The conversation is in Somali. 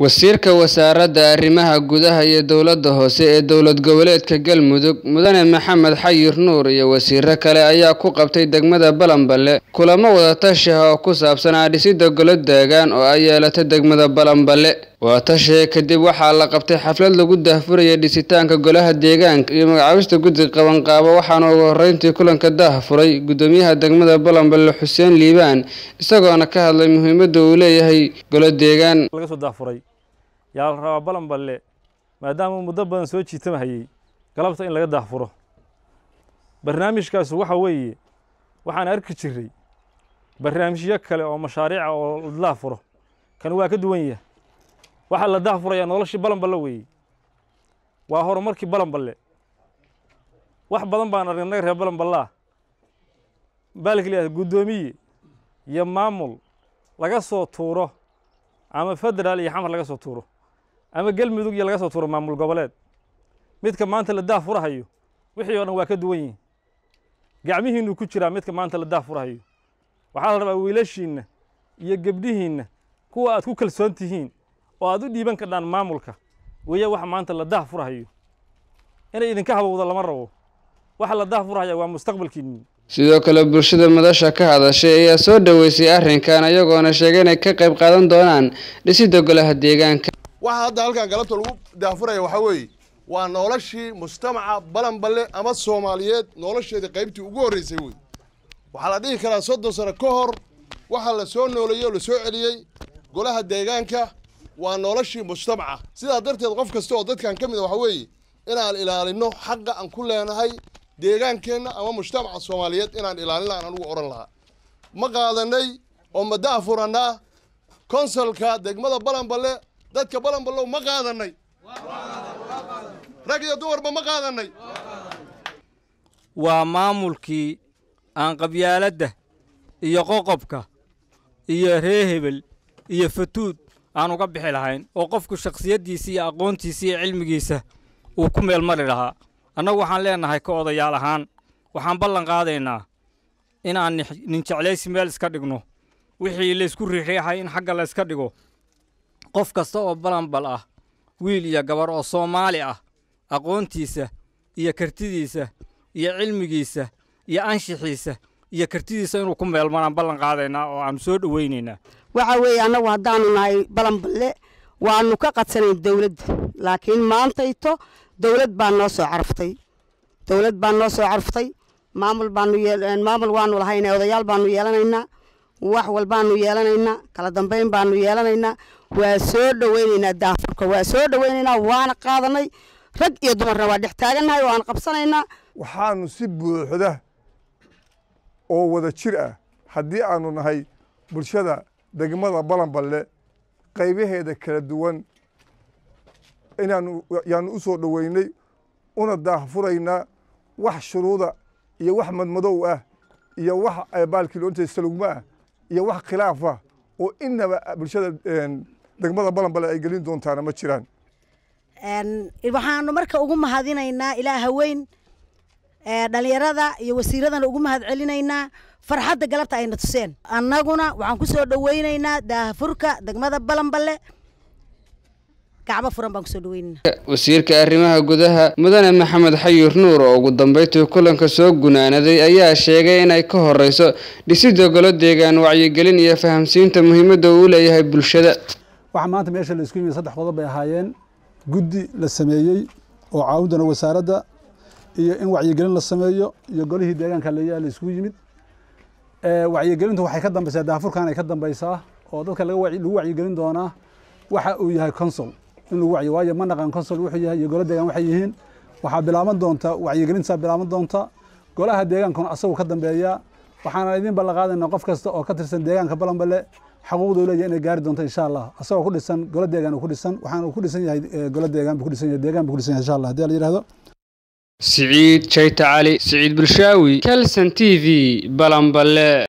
wasiirka wasaaradda arrimaha gudaha iyo dowladda hoose ee dowlad goboleedka galmudug mudane maxamed xayir nuur iyo wasiiro kale ayaa ku qabtay degmada balanballe kulamo wadatashi ah oo ku saabsanaa dhisidda golo deegaan oo ay yeelatay degmada balanballe wadatashiga kadib waxaa la qabtay xaflad lagu daahfuraya dhisitaanka golaha deegaanka iyo magacaabista guddi qabanqaabo waxaana ugu horreyntii kulanka daahfuray guddoomiyaha degmada balanballe xuseen liibaan isagoona ka hadlay muhiimadda uu leeyahay golo deegaan laga soo daafuray yaa la rabaa balanballe maadaama muddo badan soo jiitamahayey galabta in laga daahfuro barnaamijkaasu waxa weeye waxaan arki jiray barnaamijyo kale oo mashaariica oo la daahfuro kan waa ka duwan yahay waxaa la daahfurayaa noloshii balanballe weeye waa horumarkii balanballe wax badan baan aragnay reer balanballaa baalka leeyahay guddoomiye iyo maamul laga soo tuuro ama federaal iyo xamar laga soo tuuro ama galmudug iyo laga soo tuuro maamul goboleed midka maanta la daahfurahayo wixii oo dhan waa ka duwan yihin gacmihiinnu ku jiraa midka maanta la daahfurahayo waxaa la rabaa wiilashiinna iyo gebdhihiinna kuwa aad ku kalsoon tihiin oo aad u dhiiban kardhaan maamulka weeye waxa maanta la daahfurahayo inay idinka habowda lama rabo waxa la daahfurahaya waa mustaqbalkiinni sidoo kale bulshada madasha ka hadashay ayaa soo dhoweysay arrinkan iyagoona sheegay inay ka qayb qaadan doonaan dhisidda golaha deegaanka waxa hadda halkan galabta lagu daafuraya waxaa weeye waa noloshii mujtamaca balanballe ama soomaaliyeed nolosheedii qaybtii ugu horreysay wey waxaa la dhihi karaa soddon sano ka hor waxaa la soo nooleeyey oo la soo celiyey golaha deegaanka waa noloshii mujtamaca sidaa darteed qof kasta oo dadkan ka mid a waxaa weeye inaan ilaalino xaqa aan ku leenahay deegaankeenna ama mujtamaca soomaaliyeed inaan ilaalina aan anugu odhan lahaa ma qaadanay oo ma daafurannaa konsolka degmada balanballe dadka balanballow ma qaadanay rag iyo dumarba ma qaadanay waa maamulkii aan qabyaaladda iyo qoqobka iyo ree hebel iyo fatuud aan uga bixi lahayn oo qofku shakhsiyaddiisa iyo aqoontiisa iyo cilmigiisa uu ku meel mari lahaa annagu waxaan leennahay ka odayaal ahaan waxaan ballan qaadaynaa inaan ninjeclaysi meel iska dhigno wixii laysku riixriixay in xagga layska dhigo qof kasta oo balanbal ah wiil iyo gabar oo soomaali ah aqoontiisa iyo kartidiisa iyo cilmigiisa iyo anshixiisa iyo kartidiisa inuu ku meelmanaan ballan qaadaynaa oo aannu soo dhowaynaynaa waxa weeye annagu haddaannu nahay balanballe waannu ka qadsanayn dawladda laakiin maantayto dawlad baa noo soo carftay dawlad baa noo soo carftay maamul baanu maamul waanu lahayna odayaal baanu yeelanaynaa wax walbaanu yeelanaynaa kala dambayn baanu yeelanaynaa waa soo dhowaynaynaa daafurka waa soo dhowaynaynaa waana qaadanay rag iyo dumarna waa dhex taagannahay oo aan qabsanaynaa waxaanu si buuxda oo wada jir ah haddii aanu nahay bulshada degmada balanballe qaybaheeda kala duwan inaanu yaanu u soo dhoweynay una daahfuraynaa wax shuruuda iyo wax madmadow ah iyo wax baalkii loonta salugma ah iyo wax khilaaf ah oo inaba bulshada degmada balanballe ay gelin doontaana ma jiraan waxaanu marka ugu mahadinaynaa ilaa haweyn dhalinyarada iyo wasiiradana ugu mahad celinaynaa farxadda galabta ayna tuseen annaguna waxaan ku soo dhoweynaynaa daahfurka degmada balanballe gacbo furan baan kusoo dhoweynaynaa wasiirka arrimaha gudaha mudane maxamed xayir nuur oo ugu dambeyntii kulanka soo gunaanaday ayaa sheegay inay ka horeyso dhisidda golo deegaan wacyigelin iyo fahamsiinta muhiimadda uu leeyahay bulshada waxaa maanta meesha la isku yimid saddex qodob bay ahaayeen guddi la sameeyey oo caawindana wasaaradda iyo in wacyigelin la sameeyo iyo golihii deegaanka la isugu yimid wacyigelintu waxay ka dambaysaa daafurkan ay ka dambaysaa oo dadka lagu wacyigelin doonaa waxa uu yahay consol in lagu wacyi waayo ma naqaan consol wuxuu yahay iyo golo deegaan waxay yihiin waxaa bilaaban doonta wacyigelintaa bilaaban doonta golaha deegaankuna asagu ka dambeeya waxaana idin ballan qaadaynaa qof kasta oo ka tirsan deegaanka balanballe xaquuqdu leeyahay inay gaari doonto insha allah asagoo ku dhisan golo deegaan ku dhisan waxaana uu ku dhisan yahay golo deegaan buu ku dhisan yahay deegaan buu ku dhisan yahay insha allah haddii la yidhaahdo siciid jayta cali siciid bulshaawi kelson t v balanballe